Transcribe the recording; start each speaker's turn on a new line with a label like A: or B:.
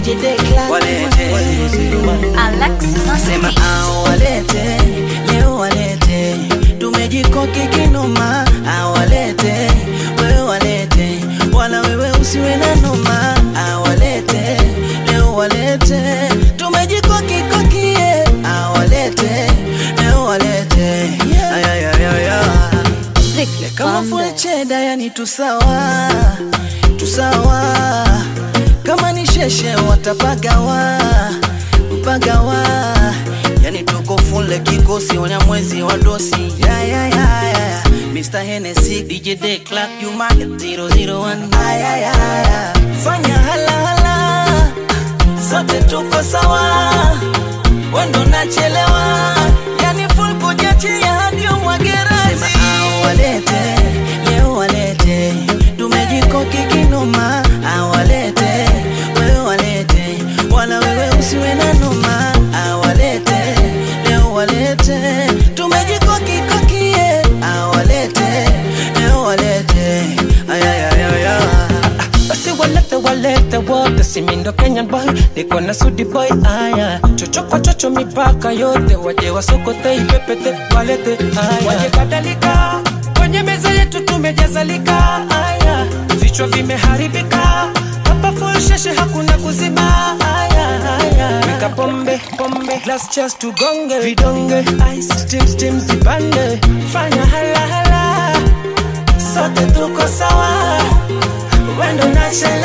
A: DJ Declan
B: walete
C: Alexis
A: sema au walete leo walete tumejikoki kinoma awalete wewe walete wala wewe usiwe na noma awalete leo walete tumejikoki kokie awalete leo walete ayayayaya
C: Ricky
A: kama
C: Fanda.
A: full cheda yani tusawa tusawa kama ni sheshe watapagawa mpagawa yani tuko fule kikosi wanyamwezi wa dosi ya, ya, ya, ya. Mr. Hennessy, DJ Day Clark, you market 001 Ay, ay, ay, ay. fanya halahala sote tuko sawa wendo nachelewa yani full kujachi ya hadi umwagerazi awalete leo walete tumejikoki kinoma awalete wewe walete wala wewe usiwe na noma awalete leo walete tumejikoki kokie awalete leo walete ayayayaya
B: basi walete walete wote simindo kenyan boy niko na sudi boy aya chocho kwa chocho mipaka yote waje wasokote ipepete walete aya waje kadhalika kwenye meza yetu tumejazalika aya vichwa vimeharibika hapa full sheshe hakuna kuzima aya aya weka pombe pombe glass chest tugonge vidonge ice steam steam zipande fanya hala hala sote tuko sawa wendo nachelewa